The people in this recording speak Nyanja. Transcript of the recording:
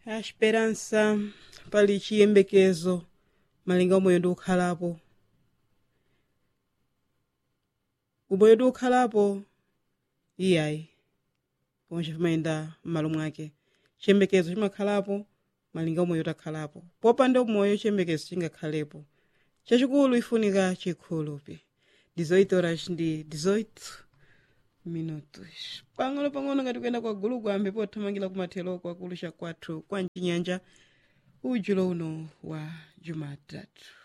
a esperança pali chiyembekezo malinga umoyo ndi ukhalapo umoyo ndi ukhalapo iyayi pomwe chimayenda m'malo mwake chiyembekezo chimakhalapo malinga umoyo utakhalapo popanda umoyo chiyembekezo chingakhalepo chachikulu ifunika chikhulupi 18 horas ndi 18 minutos pang'ono pang'ono ngati kuyenda kwa gulu kwambe pothamangira kumathelo kwakulu cha kwathu kwa mchinyanja ujulo uno wa jumatatu